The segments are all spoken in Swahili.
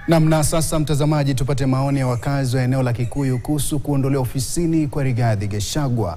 Nam, na sasa mtazamaji, tupate maoni ya wakazi wa eneo la Kikuyu kuhusu kuondolewa ofisini kwa Rigathi Gachagua.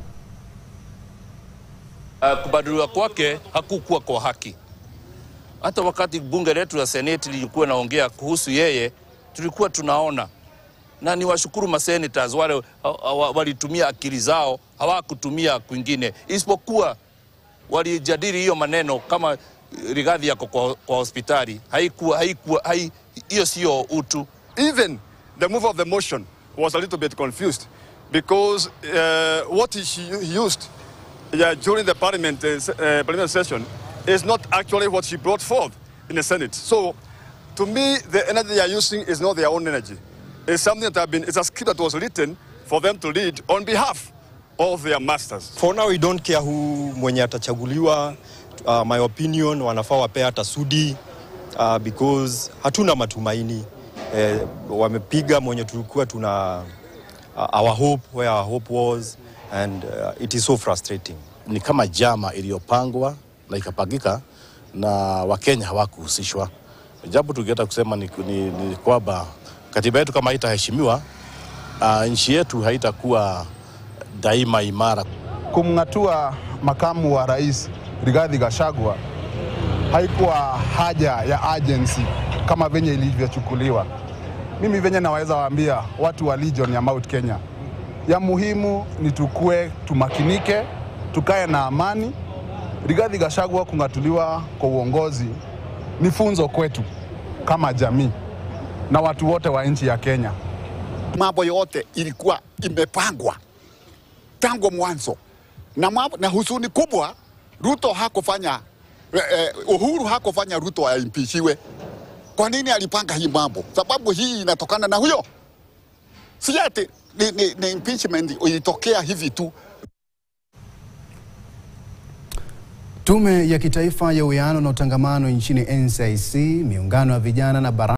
Uh, kubadiliwa kwake hakukuwa kwa haki. Hata wakati bunge letu la seneti lilikuwa naongea kuhusu yeye, tulikuwa tunaona na ni washukuru masenators wale walitumia akili zao, hawakutumia kwingine, isipokuwa walijadili hiyo maneno kama Rigathi yako kwa, kwa hospitali. Haikuwa haikuwa hai, hiyo sio utu. Even the mover of the motion was a little bit confused because uh, what he, he used yeah, during the parliament, uh, uh, parliament session is not actually what she brought forth in the Senate. So, to me, the energy they are using is not their own energy. It's something that have been, it's a script that was written for them to lead on behalf of their masters. For now, we don't care who mwenye atachaguliwa. Uh, my opinion, wanafaa wapea hata Sudi uh, because hatuna matumaini eh, wamepiga mwenye tulikuwa tuna uh, our hope where our hope was and uh, it is so frustrating. Ni kama jama iliyopangwa na ikapangika na Wakenya hawakuhusishwa. Jambo tungeweza kusema ni, ni, ni kwamba katiba yetu kama haitaheshimiwa, uh, nchi yetu haitakuwa daima imara. Kumng'atua makamu wa rais Rigathi Gachagua haikuwa haja ya agency kama venye ilivyochukuliwa. Mimi venye naweza waambia watu wa Legion ya Mount Kenya, ya muhimu ni tukue tumakinike, tukae na amani. Rigathi Gachagua kung'atuliwa kwa uongozi ni funzo kwetu kama jamii na watu wote wa nchi ya Kenya. Mambo yote ilikuwa imepangwa tangu mwanzo na, mambo, na huzuni kubwa Ruto hakufanya eh, Uhuru hakufanya Ruto aimpishiwe. Kwa nini alipanga hii mambo? Sababu hii inatokana na huyo, si ati ni, ni, ni impeachment ilitokea hivi tu. Tume ya Kitaifa ya Uwiano na Utangamano nchini NCIC, miungano ya vijana na bara